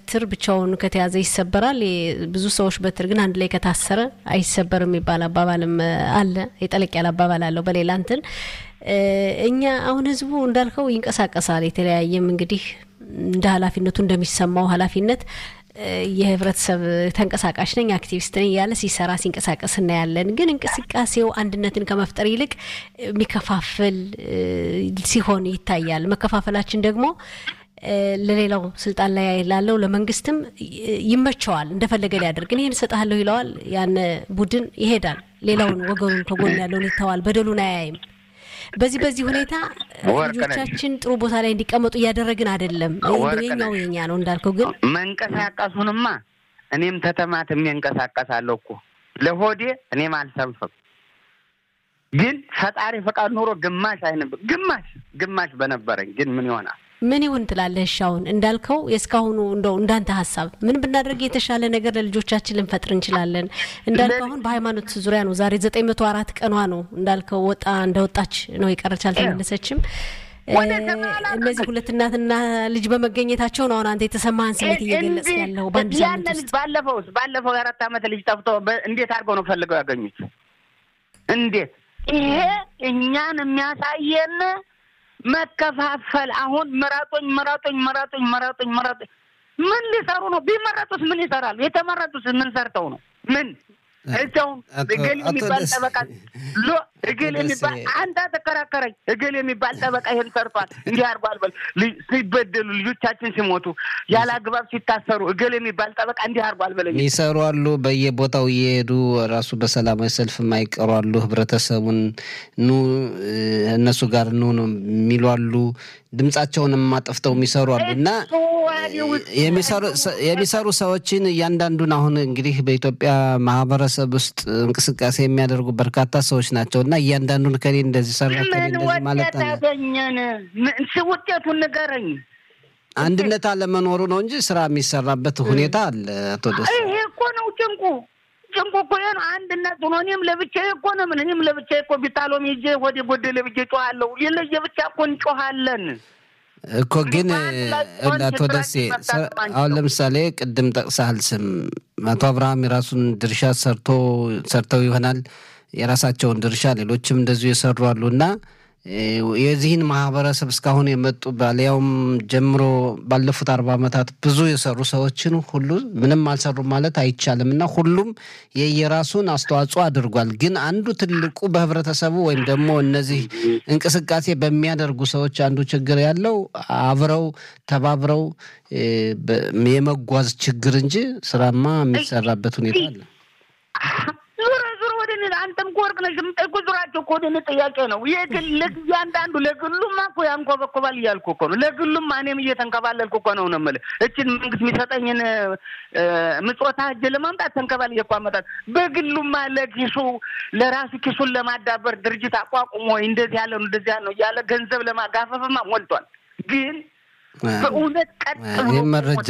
በትር ብቻውን ከተያዘ ይሰበራል። ብዙ ሰዎች በትር ግን አንድ ላይ ከታሰረ አይሰበርም የሚባል አባባልም አለ። የጠለቅ ያለ አባባል አለው በሌላ እንትን እኛ አሁን ህዝቡ እንዳልከው ይንቀሳቀሳል። የተለያየም እንግዲህ እንደ ኃላፊነቱ እንደሚሰማው ኃላፊነት የህብረተሰብ ተንቀሳቃሽ ነኝ አክቲቪስት ነኝ እያለ ሲሰራ ሲንቀሳቀስ እናያለን። ግን እንቅስቃሴው አንድነትን ከመፍጠር ይልቅ የሚከፋፍል ሲሆን ይታያል። መከፋፈላችን ደግሞ ለሌላው ስልጣን ላይ ላለው ለመንግስትም ይመቸዋል። እንደፈለገ ሊያደርግ ይህን እሰጥሃለሁ ይለዋል። ያን ቡድን ይሄዳል። ሌላውን ወገኑን ከጎን ያለውን ይተዋል። በደሉን አያይም። በዚህ በዚህ ሁኔታ ልጆቻችን ጥሩ ቦታ ላይ እንዲቀመጡ እያደረግን አይደለም። የኛው የኛ ነው እንዳልከው። ግን መንቀሳቀሱንማ እኔም ተተማትሜ እንቀሳቀሳለሁ እኮ ለሆዴ እኔም አልሰንፍም። ግን ፈጣሪ ፈቃድ ኖሮ ግማሽ አይነብ ግማሽ ግማሽ በነበረኝ ግን ምን ይሆናል? ምን ይሁን ትላለህ? እሺ አሁን እንዳልከው የእስካሁኑ እንደው እንዳንተ ሀሳብ ምን ብናደርግ የተሻለ ነገር ለልጆቻችን ልንፈጥር እንችላለን? እንዳልከው አሁን በሃይማኖት ዙሪያ ነው። ዛሬ ዘጠኝ መቶ አራት ቀኗ ነው እንዳልከው ወጣ እንደወጣች ነው የቀረች አልተመለሰችም። እነዚህ ሁለት እናትና ልጅ በመገኘታቸው ነው አሁን አንተ የተሰማህን ስሜት እየገለጽ ያለው በአንድ ሳምንት ውስጥ። ባለፈው ባለፈው የአራት ዓመት ልጅ ጠፍቶ እንዴት አድርገው ነው ፈልገው ያገኙት? እንዴት ይሄ እኛን የሚያሳየን መከፋፈል አሁን ምረጡኝ ምረጡኝ ምረጡኝ ምረጡኝ ምረጡኝ ምን ሊሰሩ ነው? ቢመረጡስ ምን ይሰራሉ? የተመረጡስ ምን ሰርተው ነው? ምን እቸውም እገሌ የሚባል ጠበቃ ሎ እገሌ የሚባል አንተ ተከራከረኝ። እገሌ የሚባል ጠበቃ ይሄን ሰርቷል እንዲህ አድርጓል በል ሲበደሉ ልጆቻችን ሲሞቱ ያለ አግባብ ሲታሰሩ እገሌ የሚባል ጠበቃ እንዲህ አድርጓል በለኝ። ይሰሩ አሉ። በየቦታው እየሄዱ ራሱ በሰላማዊ ሰልፍ የማይቀሩ አሉ። ህብረተሰቡን ኑ እነሱ ጋር ኑ የሚሉ አሉ። ድምጻቸውን የማጠፍተው የሚሰሩ አሉ እና የሚሰሩ ሰዎችን እያንዳንዱን አሁን እንግዲህ በኢትዮጵያ ማህበረሰብ ውስጥ እንቅስቃሴ የሚያደርጉ በርካታ ሰዎች ናቸው እና እያንዳንዱን ከሌ እንደዚህ ሰራ ከሌ እንደዚህ ማለት አለ። ያገኘን ውጤቱን ንገረኝ። አንድነት አለመኖሩ ነው እንጂ ስራ የሚሰራበት ሁኔታ አለ። አቶ ደስ ይሄ እኮ ነው ጭንቁ ጭንቁ እኮ ይሄ ነው አንድነት ሆኖ እኔም ለብቻዬ እኮ ነው ምን እኔም ለብቻዬ እኮ ቢታሎም ይዤ ወደ ጎደለ ብዬ ጮኋለሁ። ለየብቻ እኮ እንጮኋለን እኮ ግን አቶ ደሴ አሁን ለምሳሌ ቅድም ጠቅሰሃል ስም አቶ አብርሃም የራሱን ድርሻ ሰርቶ ሰርተው ይሆናል የራሳቸውን ድርሻ ሌሎችም እንደዚሁ የሰሩ አሉ እና የዚህን ማህበረሰብ እስካሁን የመጡ ባሊያውም ጀምሮ ባለፉት አርባ ዓመታት ብዙ የሰሩ ሰዎችን ሁሉ ምንም አልሰሩም ማለት አይቻልም እና ሁሉም የየራሱን አስተዋጽኦ አድርጓል። ግን አንዱ ትልቁ በህብረተሰቡ ወይም ደግሞ እነዚህ እንቅስቃሴ በሚያደርጉ ሰዎች አንዱ ችግር ያለው አብረው ተባብረው የመጓዝ ችግር እንጂ ስራማ የሚሰራበት ሁኔታ አለ። ዙረ ዙረ ወደ እኔ አንተም እኮ ወርቅ ነሽ የምጠይቁ ዙራቸው እኮ ወደ እኔ ጥያቄ ነው። የግል እያንዳንዱ ለግሉማ እኮ ያንኮበኮባል እያልኩ እኮ ነው። ለግሉማ እኔም እየተንከባለልኩ እኮ ነው ነው የምልህ። እችን መንግስት የሚሰጠኝን ምጽወታ እጅ ለማምጣት ተንከባል እየኳ አመጣት። በግሉማ ለኪሱ ለራሱ ኪሱን ለማዳበር ድርጅት አቋቁሞ እንደዚህ ያለ ነው እንደዚህ ያለ ነው እያለ ገንዘብ ለማጋፈፍማ ሞልቷል። ግን በእውነት ቀጥ ብሎ መረጃ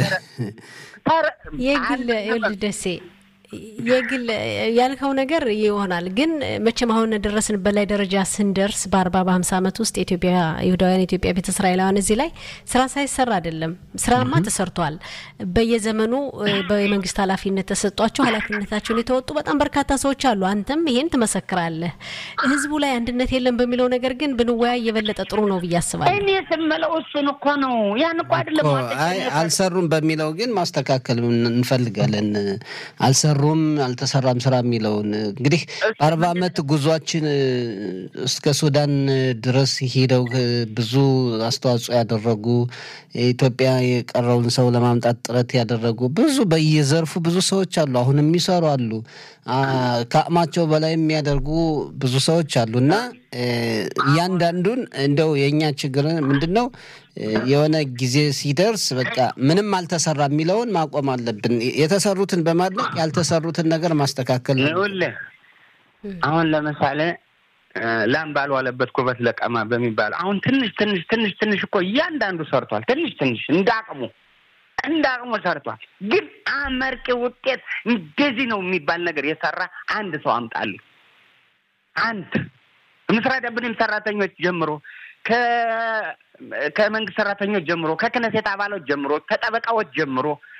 የግል ይኸውልህ ደሴ የግል ያልከው ነገር ይሆናል። ግን መቼም አሁን ደረስንበት ላይ ደረጃ ስንደርስ በአርባ በሀምሳ ዓመት ውስጥ የኢትዮጵያ ይሁዳውያን የኢትዮጵያ ቤተ እስራኤላውያን እዚህ ላይ ስራ ሳይሰራ አይደለም። ስራማ ተሰርቷል። በየዘመኑ በመንግስት ኃላፊነት ተሰጧቸው ኃላፊነታቸውን የተወጡ በጣም በርካታ ሰዎች አሉ። አንተም ይሄን ትመሰክራለህ። ህዝቡ ላይ አንድነት የለም በሚለው ነገር ግን ብንወያይ የበለጠ ጥሩ ነው ብዬ አስባለሁ። እኔ ስምለው እሱን እኮ ነው። ያን እኮ አይደለም አይ አልሰሩም በሚለው ግን ማስተካከል እንፈልጋለን። አልሰሩ ሩም አልተሰራም ስራ የሚለውን እንግዲህ በአርባ ዓመት ጉዟችን እስከ ሱዳን ድረስ ሄደው ብዙ አስተዋጽኦ ያደረጉ ኢትዮጵያ የቀረውን ሰው ለማምጣት ጥረት ያደረጉ ብዙ በየዘርፉ ብዙ ሰዎች አሉ። አሁን የሚሰሩ አሉ። ከአቅማቸው በላይ የሚያደርጉ ብዙ ሰዎች አሉ እና እያንዳንዱን እንደው የእኛ ችግር ምንድን ነው? የሆነ ጊዜ ሲደርስ በቃ ምንም አልተሰራ የሚለውን ማቆም አለብን። የተሰሩትን በማድነቅ ያልተሰሩትን ነገር ማስተካከል ነው። ይኸውልህ አሁን ለምሳሌ ላም ባልዋለበት ኩበት ለቀማ በሚባለው አሁን ትንሽ ትንሽ ትንሽ ትንሽ እኮ እያንዳንዱ ሰርቷል። ትንሽ ትንሽ እንደ አቅሙ እንደ አቅሙ ሰርቷል። ግን አመርቂ ውጤት እንደዚህ ነው የሚባል ነገር የሰራ አንድ ሰው አምጣልኝ። አንድ ምስራ ደብንም ሰራተኞች ጀምሮ ከመንግስት ሰራተኞች ጀምሮ ከክነሴት አባሎች ጀምሮ ከጠበቃዎች ጀምሮ